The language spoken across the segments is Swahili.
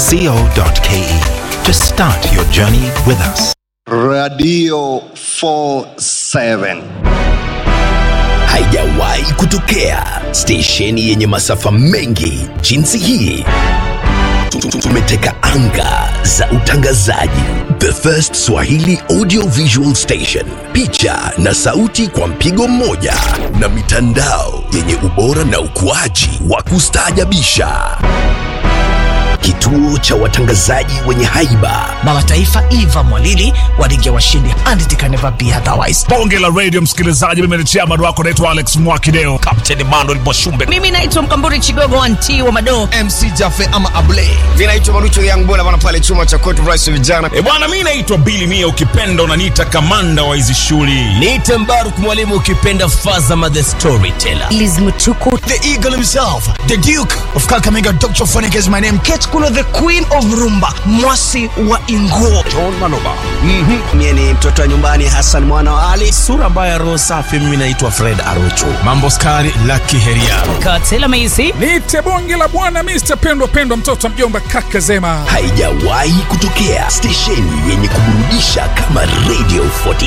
radio47.co.ke to start your journey with us. Radio 47. haijawahi kutokea stesheni yenye masafa mengi jinsi hii Tu- tu- tumeteka anga za utangazaji the first swahili audio visual station picha na sauti kwa mpigo mmoja na mitandao yenye ubora na ukuaji wa kustaajabisha kituo cha watangazaji wenye haiba baba taifa eva mwalili walingia washindi and it can never be otherwise bonge la radio msikilizaji mimi ni chairman wako naitwa alex mwakideo kapteni manuel mwashumbe mimi naitwa mkamburi chigogo anti wa madoo mc jafe ama able vinaitwa marucho yangbona bana pale chuma cha court rice vijana e bwana mi naitwa bili mia ukipenda unaniita kamanda wa hizi shughuli niite mbaruk mwalimu ukipenda fazama the storyteller Liz Mutuku the eagle himself the duke of kakamega dr phonic is my name kate kulo the queen of rumba mwasi wa inguo mie ni mtoto wa nyumbani hasan mwana wa ali sura mbaya roho safi mimi naitwa fred arocho mambo skari laki heria katela meisi niite bonge la bwana mr pendwa pendwa mtoto wa mjomba kaka zema haijawahi kutokea stesheni yenye kuburudisha kama radio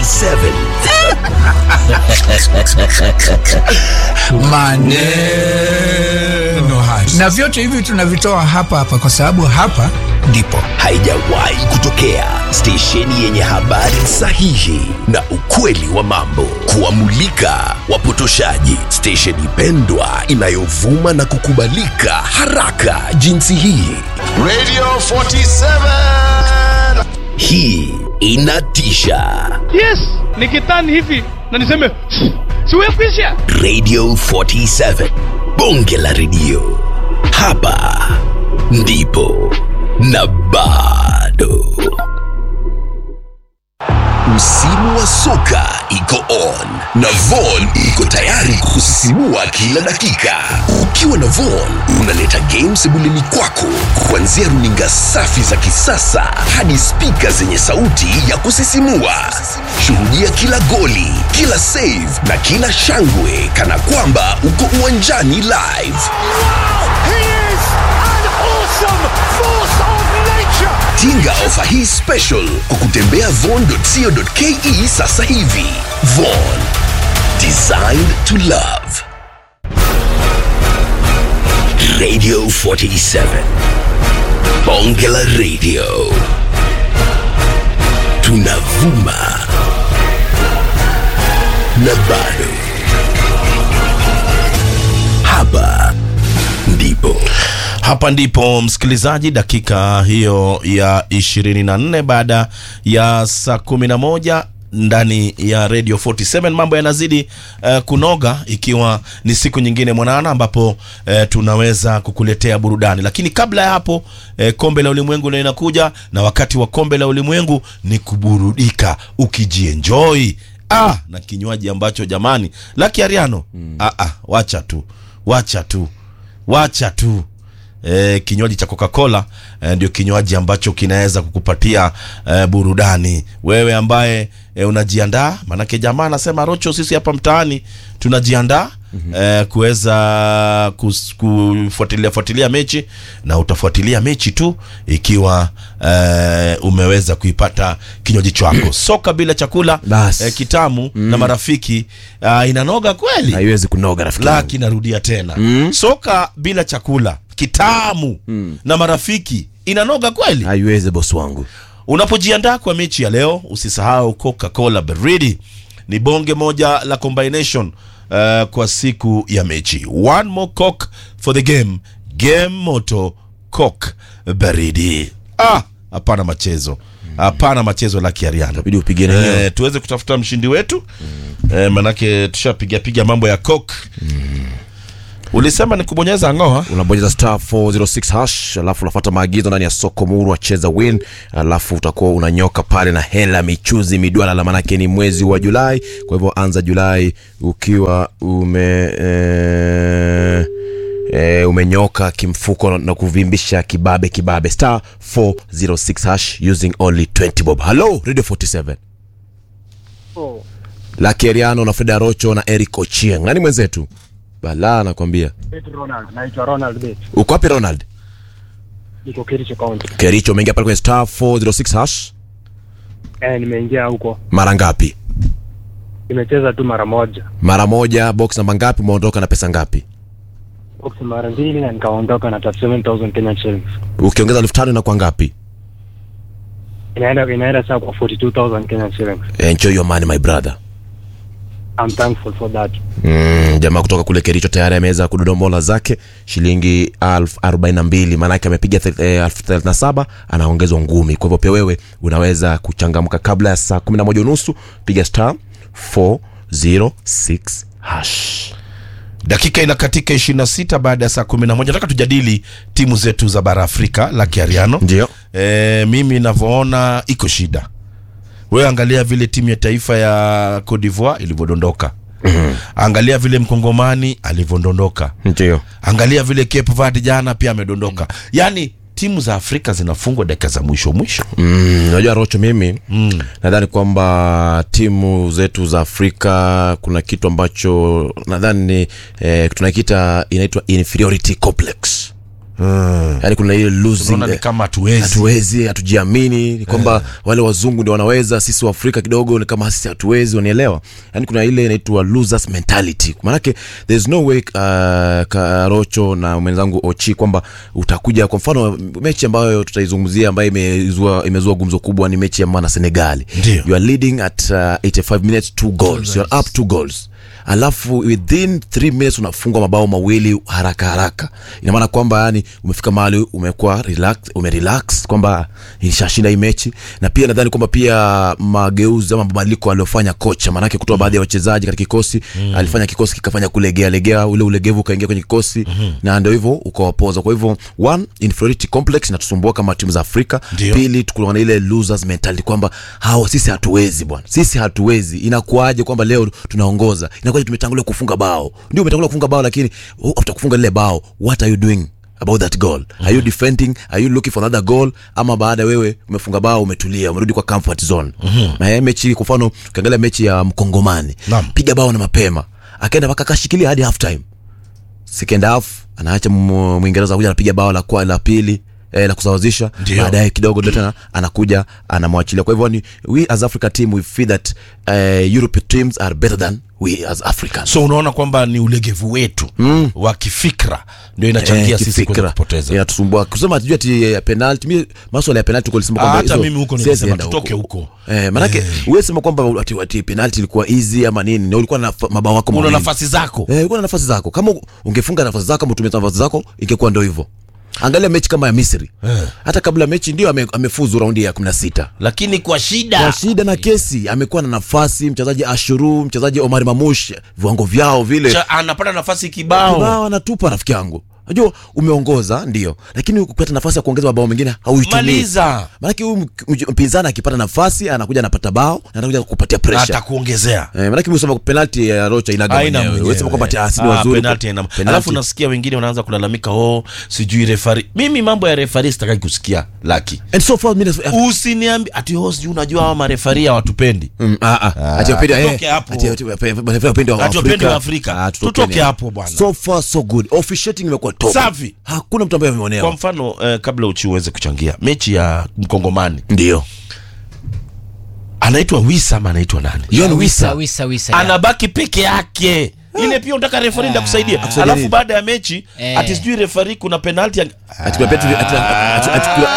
47 maneno haya na vyote hivi tunavitoa hapa hapa kwa sababu hapa ndipo haijawahi kutokea stesheni yenye habari sahihi na ukweli wa mambo kuwamulika wapotoshaji stesheni pendwa inayovuma na kukubalika haraka jinsi hii Radio 47. hii inatisha yes nikitani hivi na niseme siwekwisha radio 47 bonge la redio hapa ndipo na bado msimu wa soka iko on na von iko tayari kusisimua kila dakika ukiwa na von unaleta game sebuleni kwako kuanzia runinga safi za kisasa hadi spika zenye sauti ya kusisimua shuhudia kila goli kila save na kila shangwe kana kwamba uko uwanjani live tinga ofa hii special kwa kutembea von.co.ke sasa hivi von designed to love radio 47 bonge la radio tunavuma na bado hapa ndipo hapa ndipo msikilizaji dakika hiyo ya 24 baada ya saa 11 ndani ya radio 47 mambo yanazidi uh, kunoga ikiwa ni siku nyingine mwanana ambapo uh, tunaweza kukuletea burudani lakini kabla ya hapo uh, kombe la ulimwengu ndio inakuja na wakati wa kombe la ulimwengu ni kuburudika ukijienjoy ah, na kinywaji ambacho jamani la kiariano mm. ah, ah, wacha tu wacha tu wacha tu e, kinywaji cha coca-cola e, ndio kinywaji ambacho kinaweza kukupatia e, burudani wewe ambaye e, unajiandaa maanake jamaa anasema rocho sisi hapa mtaani tunajiandaa mm-hmm. e, kuweza kus- kufuatilia fuatilia mechi na utafuatilia mechi tu ikiwa e, umeweza kuipata kinywaji chako soka bila chakula Bas. e, kitamu mm. na marafiki uh, inanoga kweli haiwezi kunoga rafiki laki narudia tena mm. soka bila chakula kitamu mm. na marafiki inanoga kweli haiwezi bosi wangu unapojiandaa kwa mechi ya leo usisahau coca-cola baridi ni bonge moja la combination uh, kwa siku ya mechi one more coke for the game game moto coke baridi ah hapana machezo hapana machezo la kiariana Itabidi upigane hiyo. eh, tuweze kutafuta mshindi wetu mm. eh, manake tushapiga piga mambo ya coke mm. ulisema ni kubonyeza ng'oa unabonyeza star 406 hash alafu unafuata maagizo ndani ya soko muru wacheza win alafu utakuwa unanyoka pale na hela michuzi midwala manake ni mwezi wa julai kwa hivyo anza julai ukiwa ume eh, E, umenyoka kimfuko na- na kuvimbisha kibabe kibabe star 406 hash using only 20 bob hello radio 47 Lucky Eriano na Freda Rocho na Eric Ochieng. Nani mwenzetu? Bala nakwambia. Ronald, naitwa Ronald Bet. Uko wapi Ronald? niko Kericho County. Kericho, umeingia pale kwenye star 406 hash Eh, nimeingia huko. mara ngapi? Nimecheza tu mara moja. Mara moja. Box namba ngapi? Umeondoka na pesa ngapi? Box mara mbili na nikaondoka na 37000 Kenyan shillings. Ukiongeza elfu tano inakuwa ngapi? Inaenda inaenda saa kwa 42000 Kenyan shillings. Enjoy your money my brother. I'm thankful for that. Mm, jamaa kutoka kule Kericho tayari ameweza kudodomola zake shilingi elfu arobaini na mbili maanake amepiga thel- eh, elfu thelathini na saba anaongezwa ngumi. Kwa hivyo pia wewe unaweza kuchangamka kabla ya saa kumi na moja unusu, piga star 406 hash. dakika inakatika 26 baada ya saa 11 nataka tujadili timu zetu za bara afrika la kiariano Ndio. e, mimi navyoona iko shida wewe angalia vile timu ya taifa ya Cote d'Ivoire ilivyodondoka mm-hmm. angalia vile mkongomani alivyodondoka Ndio. angalia vile Cape Verde jana pia amedondoka yaani timu za afrika zinafungwa dakika za mwisho mwisho Mm, unajua Rocho, mimi mm. nadhani kwamba timu zetu za Afrika kuna kitu ambacho nadhani eh, tunakiita inaitwa inferiority complex mm. yaani kuna ile losing unaona ni eh, kama hatuwezi hatuwezi hatujiamini ni kwamba wale wazungu ndio wanaweza sisi wa afrika kidogo ni kama sisi hatuwezi wanielewa yaani kuna ile inaitwa losers mentality maanake there's no way uh, karocho na mwenzangu ochi kwamba utakuja kwa mfano mechi ambayo tutaizungumzia ambayo imezua, imezua gumzo kubwa ni mechi ya mana senegali Ndio. you are leading at uh, 85 minutes two goals you are up two goals alafu within 3 minutes unafungwa mabao mawili haraka haraka ina maana kwamba yani umefika mahali umekuwa relax umerelax kwamba ishashinda hii mechi na pia nadhani kwamba pia mageuzi ama mabadiliko aliyofanya kocha maanake kutoa baadhi ya wachezaji katika kikosi mm. alifanya kikosi kikafanya kulegea legea ule ulegevu ukaingia kwenye kikosi mm-hmm. na ndio hivyo ukawapoza kwa hivyo one inferiority complex inatusumbua kama timu za afrika Ndio. pili tukuwa na ile losers mentality kwamba hawa sisi hatuwezi bwana sisi hatuwezi inakuaje kwamba leo tunaongoza inakuaje tumetangulia kufunga bao ndio umetangulia kufunga bao lakini oh, after kufunga lile bao what are you doing about that goal are you defending are you looking for another goal ama baada wewe umefunga bao umetulia umerudi kwa comfort zone na hii mechi kwa mfano ukiangalia mechi ya mkongomani Naam. piga bao na mapema akaenda mpaka akashikilia hadi half time second half anaacha mu- mwingereza kuja anapiga bao la, kwa- la pili eh, la kusawazisha Ndio. baadaye kidogo ndio tena anakuja anamwachilia kwa hivyo ni we as africa team we feel that uh, europe teams are better than we as africans so unaona kwamba ni ulegevu wetu mm. wa kifikra ndio inachangia Eh, sisi kuweza kifikra. kupoteza inatusumbua kusema hatujui ati eh, penalty mi maswala ya penalty kulisema kwamba hata hizo mimi huko siwezi nilisema enda tutoke huko eh, manake huwezi sema kwamba ati, ati penalty ilikuwa easy ama nini na ulikuwa na fa- mabao wako una mawili. nafasi zako Eh, ulikuwa na nafasi zako kama ungefunga nafasi zako ama utumia nafasi zako ingekuwa ndo hivyo angalia mechi kama ya misri hata kabla mechi ndio ame, amefuzu raundi ya 16 lakini kwa shida kwa shida na kesi amekuwa na nafasi mchezaji ashuru mchezaji omar mamush viwango vyao vile Cha- anapata nafasi kibao kibao anatupa rafiki yangu najua umeongoza ndio lakini ukipata nafasi ya kuongeza mabao mengine hauitumii maliza maanake huyu mk- mj- mpinzani akipata nafasi anakuja anapata bao na anakuja kupatia na pressure atakuongezea Eh, manake msema penalty ya Rocha inaga Haina mwenyewe. mwenyewe. Wewe sema kwamba ati ah, si ni Ah, wazuri. penalty haina- Penalty. alafu nasikia wengine wanaanza kulalamika oh sijui refari mimi mambo ya refari sitaki kusikia laki And so far mimi nas- usiniambi ati oh sijui unajua hawa marefari hawatupendi Mm, ah, ah. Ati wapende- eh, tutoke hapo. ati wapende- wapende- wapende wa Ati wapende Afrika. wa Afrika. Ah, tutokeni Tutoke hapo bwana. so far so good officiating imekuwa top Safi. hakuna mtu ambaye kwa ameonewa mfano eh, kabla uchi uweze kuchangia mechi ya mkongomani ndio anaitwa wisa ama anaitwa nani Yon wisa Wisa wisa wisa ya. anabaki peke yake ile pia unataka refari nda kusaidia Akusaidia alafu nini? baada ya mechi Eh. ati sijui refari kuna penalti ya... ati kuna pia tuli- ati- ati- ati kuna-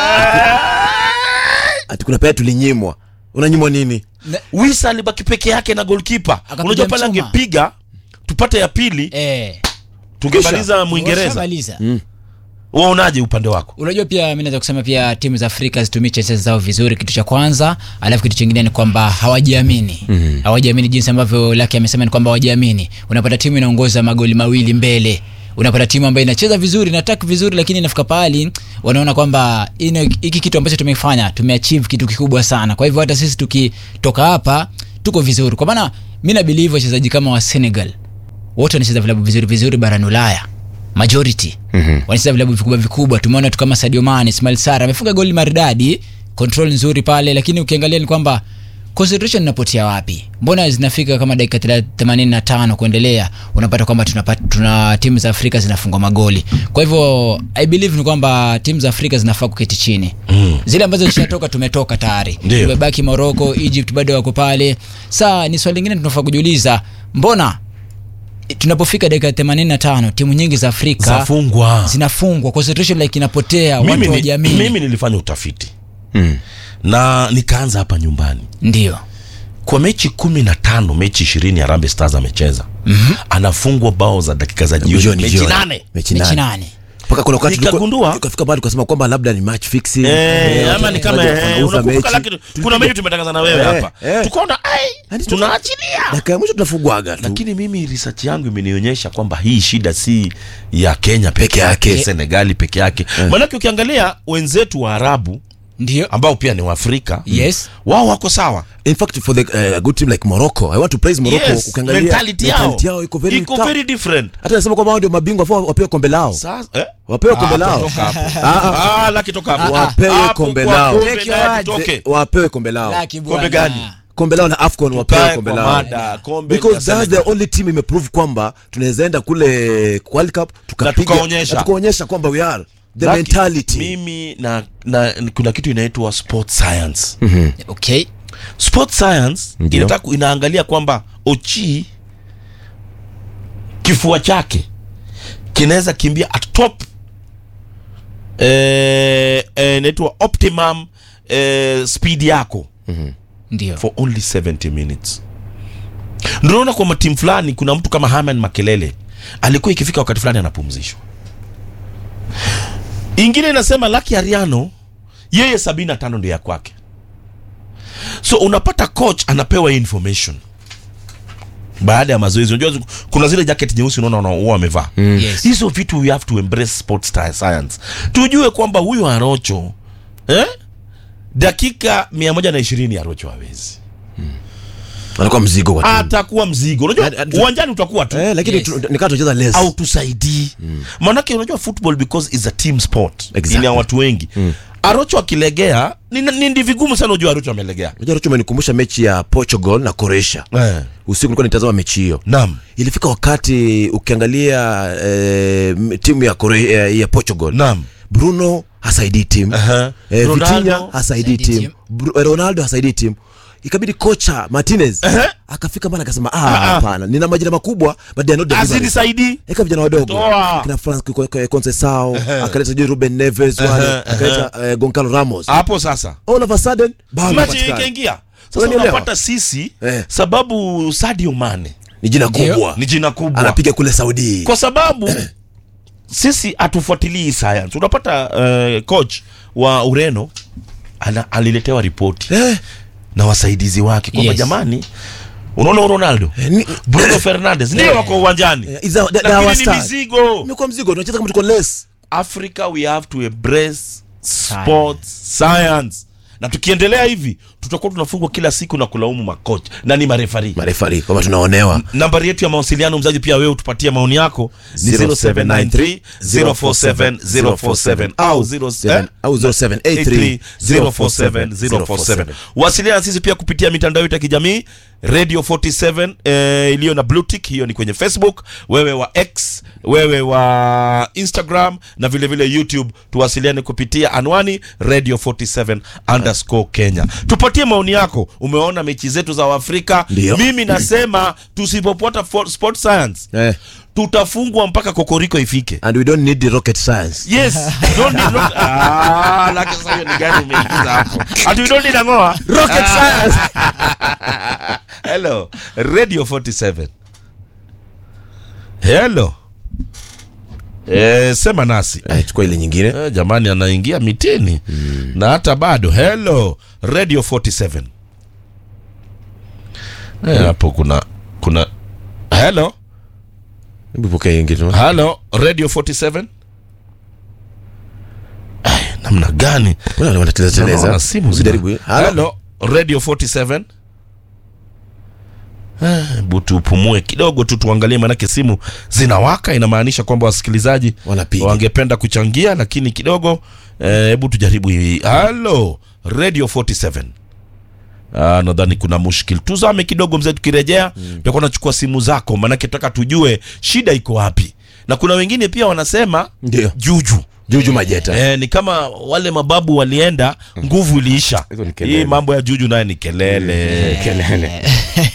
ati kuna pia tulinyimwa unanyimwa nini wisa alibaki peke yake na golkipa Akapiga unajua pale mchuma. angepiga tupate ya pili eh tungemaliza mwingereza washamaliza. waonaje upande wako unajua pia mi naweza kusema pia timu za afrika zitumie chances zao vizuri kitu cha kwanza alafu kitu chingine ni kwamba hawajiamini mm. hawajiamini jinsi ambavyo laki amesema ni kwamba hawajiamini unapata timu inaongoza magoli mawili mbele unapata timu ambayo inacheza vizuri inatak vizuri lakini inafika pahali wanaona kwamba ino- hiki kitu ambacho tumefanya tumeachieve kitu kikubwa sana kwa hivyo hata sisi tukitoka hapa tuko vizuri kwa maana mi nabilivu wachezaji kama wa senegal wote wanacheza vilabu vizuri vizuri barani ulaya majority mm-hmm. wanacheza vilabu vikubwa vikubwa tumeona tu kama sadio mane ismail sara amefunga goli maridadi control nzuri pale lakini ukiangalia ni kwamba concentration inapotea wapi mbona zinafika kama dakika thela- 85 kuendelea unapata kwamba tunapata, tuna timu za afrika zinafungwa magoli kwa hivyo i believe ni kwamba timu za afrika zinafaa kuketi chini mm. zile ambazo zishatoka tumetoka tayari Ndio. tumebaki morocco egypt bado wako pale saa ni swali lingine tunafaa kujiuliza mbona tunapofika dakika 85 timu nyingi za afrika Zafungwa. zinafungwa concentration like inapotea mimi, watu ni, wajamii mimi nilifanya utafiti mm. na nikaanza hapa nyumbani ndio kwa mechi kumi na tano mechi ishirini Harambee Stars amecheza mm-hmm. anafungwa bao za dakika za jioni Jioni, mechi jioni. nane mechi mechi nane nane mpaka kuna wakati Nikagundua- tukafika mahali tukasema kwamba labda ni match fixing Eh, Eh, ama ni kama wachezaji eh, wanauza unakumbuka mechi. lakini kuna mechi tumetangaza na wewe Eh, hapa eh. tukaona ai Yaani tu- tunaachilia dakika ya mwisho tunafungwaga tu lakini mimi research yangu imenionyesha kwamba hii shida si ya Kenya peke Peke yake yake. Senegali peke yake maanake ukiangalia wenzetu wa Arabu ndio ambao pia ni Waafrika Yes. wao wako sawa in fact for the uh, good team like Morocco I want to praise Morocco yes, ukiangalia mentality yao mentality yao iko very iko tough. very different hata nasema kwamba wao ndio mabingwa wafaa wapewe kombe lao sasa eh? wapewe kombe Ah, lao toka hapo. Ah, ah. Ah, laki toka hapo. Wapewe Hapo kombe kwa lao. kombe Take naye your tutoke. wapewe kombe lao Laki Kombe bwana. gani? kombe lao na afcon wapewe Tukae kombe kwa lao mada, kombe because la that's the Senegal. only team imeprove kwamba tunaweza enda kule World Cup tukapiga tukaonyesha. na tukaonyesha kwamba we are the Laki, mentality mimi na, na kuna kitu inaitwa sport science okay sport science Ndio. inataka inaangalia kwamba ochi kifua chake kinaweza kimbia at top eh, eh, inaitwa optimum eh, speed yako ndio for only 70 minutes ndonaona kwa timu fulani kuna mtu kama Herman Makelele alikuwa ikifika wakati fulani anapumzishwa ingine inasema Lucky Ariano yeye 75 ndio ya kwake so unapata coach anapewa hii information baada ya mazoezi unajua kuna zile jacket nyeusi unaona wana- huwa wamevaa Yes. hizo vitu we have to embrace sports sci- science tujue kwamba huyu arocho eh? dakika 120 arocho hawezi anakuwa mzigo kwa timu atakuwa mzigo unajua Hadi- hadi- uwanjani utakuwa tu eh lakini Yes. tu- nikaa tunacheza less au tusaidii maanake unajua football because is a team sport Exactly. ina watu wengi arocho akilegea ni, ni, ni vigumu sana ujua arocho amelegea unajua Rocho umenikumbusha mechi ya Portugal na Croatia eh. usiku nilikuwa nitazama mechi hiyo naam ilifika wakati ukiangalia eh, m- timu ya, Korea, ya Portugal naam Bruno hasaidii timu Aha. eh, Ronaldo Vitinha hasaidii hasaidii timu timu. Bru- eh, Ronaldo hasaidii timu ikabidi kocha Martinez akafika mbali akasema ah hapana nina majina makubwa but they are not delivering azidi saidi eka vijana wadogo Toa. kina France Conceição akaleta sijui Ruben Neves wale akaleta eh, Goncalo Ramos hapo sasa all of a sudden bado machi hapatikani. ikaingia sasa Unanielewa? unapata sisi Eh. sababu Sadio Mane ni jina Ndio. kubwa ni jina kubwa anapiga kule Saudi kwa sababu sisi hatufuatilii science unapata uh, coach wa ureno ana, aliletewa ripoti eh, na wasaidizi wake kwamba Yes. jamani unaona huyu ronaldo ni- bruno fernandes ndio wako uwanjani eh, is a- they- they are lakini our ni stars. mizigo imekuwa mzigo tunacheza kama tuko less africa we have to embrace sports science na tukiendelea hivi tutakuwa tunafungwa kila siku na kulaumu makocha na ni marefari marefari kwamba tunaonewa nambari yetu ya mawasiliano mzaji pia wewe utupatie maoni yako ni 0793 047 047 au 0 eh? au 0783 047 047 wasiliana na sisi pia kupitia mitandao yetu ya kijamii radio 47 eh, iliyo na blue tick hiyo ni kwenye facebook wewe wa x wewe wa instagram na vile vile youtube tuwasiliane kupitia anwani radio 47 underscore kenya tupatie maoni yako umeona mechi zetu za uafrika Ndio. mimi nasema tusipopata fo- sport science eh, tutafungwa mpaka kokoriko ifike and we don't need the rocket science yes don't need rock ah laki sasa hiyo ni gani umeingiza hapo ati we don't need angoa rocket science hello radio 47 hello eh, sema nasi eh, chukua ile nyingine eh, jamani anaingia mitini na hata bado hello radio 47 eh, hapo kuna kuna hello hebu pokea nyingine hello radio 47 Ay, namna gani Mbona wanateleza Naona teleza simu usijaribu zina- Halo? Hello, radio 47 Eh, hebu tupumue kidogo tu tuangalie maanake simu zinawaka inamaanisha kwamba wasikilizaji Wanapiga. wangependa kuchangia lakini kidogo eh, hebu tujaribu hii halo radio 47 Uh, nadhani kuna mushkil tuzame kidogo mzee tukirejea mm. tutakuwa nachukua simu zako maanake tutaka tujue shida iko wapi na kuna wengine pia wanasema Ndio. juju juju majeta Eh, ni kama wale mababu walienda nguvu iliisha Hizo ni kelele. hii mambo ya juju naye ni kelele kelele